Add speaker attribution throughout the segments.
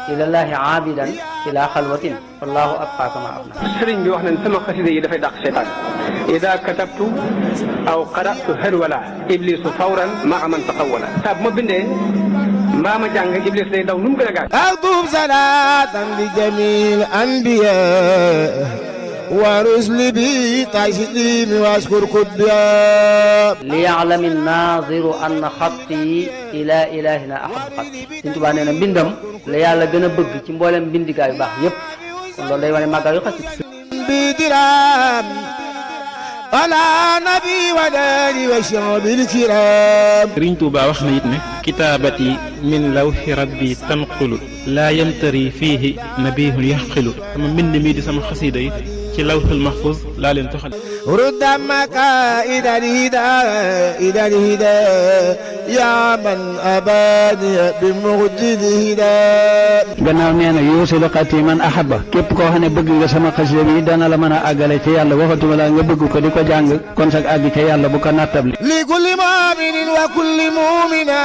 Speaker 1: ilallahi aabidan ila xalwatin wallahu abqa kama abna
Speaker 2: sëriñ bi wax nañ sama xasida yi dafay dàq seytaan ida katabtu aw qaratu harwala iblisu fawran maa man taqawala saa bu ma bindee mbaa ma jàng iblis day daw nu mu gën a gaaw
Speaker 3: أكتب صلاة لجميع الأنبياء ورسل بي تسليم واشكر كبيا
Speaker 1: liyaalami naadiru anna xatti ila ilahina ahab xatti Sëriñ Tuubaa nee na mbindam la yàlla gën a bëgg ci mboolem mbindigaa yu baax yépp kon loolu day wane màggal yu xasit
Speaker 3: بدرام على نبي وداني وشعب الكرام
Speaker 4: Sëriñ Tuuba wax na it ne kitaabati min lawxi rabbi tanqulu laa yamtari fiihi nabihun yaxqilu sama mbind mii di sama xasiida yi ci lawxul mahfuz laa leen toxal
Speaker 3: رد مكائد الهدى إلى الهدى يا من أباني بمجد الهدى
Speaker 5: gannaaw nee na yuusilu xati man ahaba képp koo xam ne bëgg nga sama xasida bi dana la mën a àggale ci yàlla waxatuma la nga bëgg ko di ko jàng kon sag àgg ca yàlla bu ko nattable
Speaker 3: لكل مؤمن وكل مؤمنة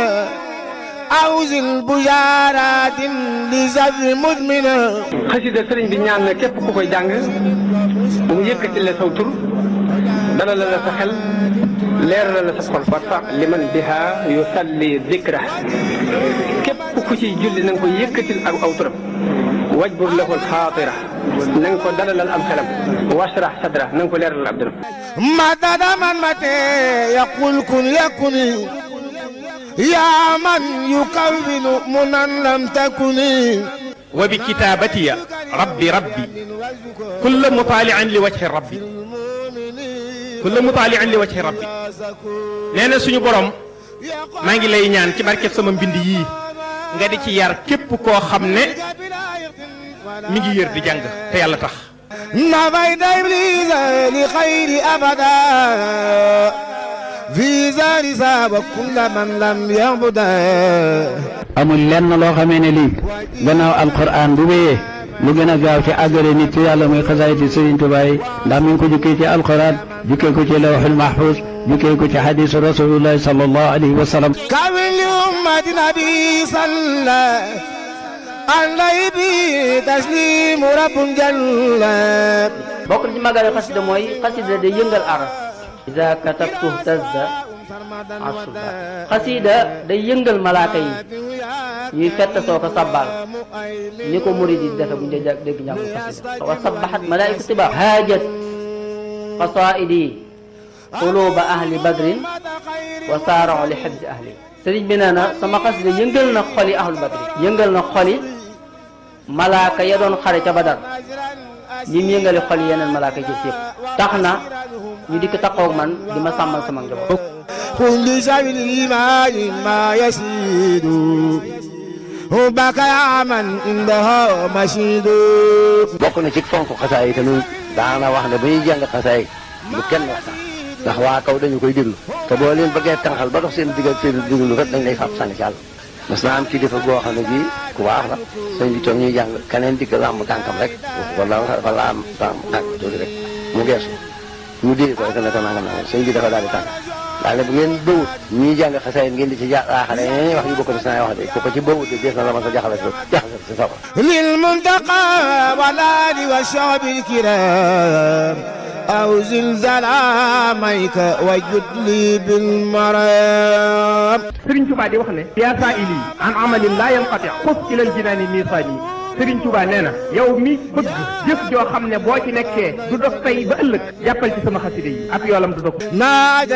Speaker 3: أوزن بشارات لزر مدمنة
Speaker 2: xasida sëriñ bi ñaan na képp ku koy jàng mu yëkkati la saw tur dalal la sa xel leeral la sa xol warfa liman biha yusalli dikra képp ku ci julli na nga ko yëkkatil ak aw turam wajbur lahu alxaatira na nga ko dalalal am xelam washrah sadra na nga ko leeralal ab dëram
Speaker 3: مدد من متى يقول كن يكن يا من يكون منا لم تكن
Speaker 4: wa bi kitaabatiya rabbi rabbi kulla mutaalian li wajhi rabbi kulla mutaalian li wajhi rabbi nee na suñu borom maa ngi lay ñaan ci barkeb sama mbind yii nga di ci yar képp koo xam ne mi ngi yër di jàng te yàlla tax
Speaker 3: نفيت إبليس لخير أبدا في زار ساب كل من لم يعبدا
Speaker 5: amul lenn loo xamee ne lii gannaaw alquran bu wéyee lu gën a gaaw ci àggale nit ci yàlla muy xasaayiti Sëriñ Tuubaa yi ndax mi ngi ko jukkee ci alquran jukkee ko ci lawxul mahfuz jukkee ko ci xadiisu rasulillahi sallallahu alayhi wa sallam
Speaker 3: كون لأمة نبي صلى عليه به تسليم رب جل
Speaker 1: bokk na ci màggal yu xasida mooy xasida day yëngal aras ida katabtu tazda asuba xasida day yëngal malaaka yi ñuy fett soo ko sabbal ni ko murid yi defe bu ñu dee dégg njàngu xasida wa sabbaxat malaaiku tiba haajat qasaidi quluba ahli badrin wa saarao li xibsi ahli sëriñ bi nee na sama xasida yëngal na xoli ahlu badrin yëngal na xoli malaaka ya doon xare ca badar ñi mu yëngale xol yeneen malaaka yi yëpp tax na ñu dikk taxaw man di ma sàmmal sama njaboot.
Speaker 3: كل شيء الإيمان ما يسيد حبك يا من عندها مشيد
Speaker 6: bokk na ci fonk xasaay yi tamit daana wax ne ba ñuy jàng xasaay bu kenn wax sax ndax waa kaw dañu koy déglu te boo leen bëggee tànqal ba dox seen diggal seen déglu kat dañ lay fab sànni ci àll mas naa am kilifa goo xam ne bii ku baax la sëñ bi toog ñuy jàng keneen dikk làmb tànkam rek wala dafa laam tànk tànk tuuti rek mu geesu mu dee ko rek ne ko nangam nangam sëñ bi dafa daal di tànk daal ne bu ngeen bëwut ñuy jàng xasaay ngeen di ci jaaxale ñeneen wax yu bokk ci naa wax de ku ko ci bëwut de dees na la ma sa jaxale jaxale si safar
Speaker 3: للمنتقى والآل والشعب الكرام أو زلزال عاميك وجد لي بالمرام
Speaker 2: Sëriñ Tuubaa di wax ne yaa saa ili an amalin laa yanqati xus ilal jinaani miisaani Sëriñ Tuubaa nee na yow mi bëgg jëf joo xam ne boo ci nekkee du dox tey ba ëllëg jàppal ci sama xasida yi ak yoolam du dog
Speaker 3: ناجى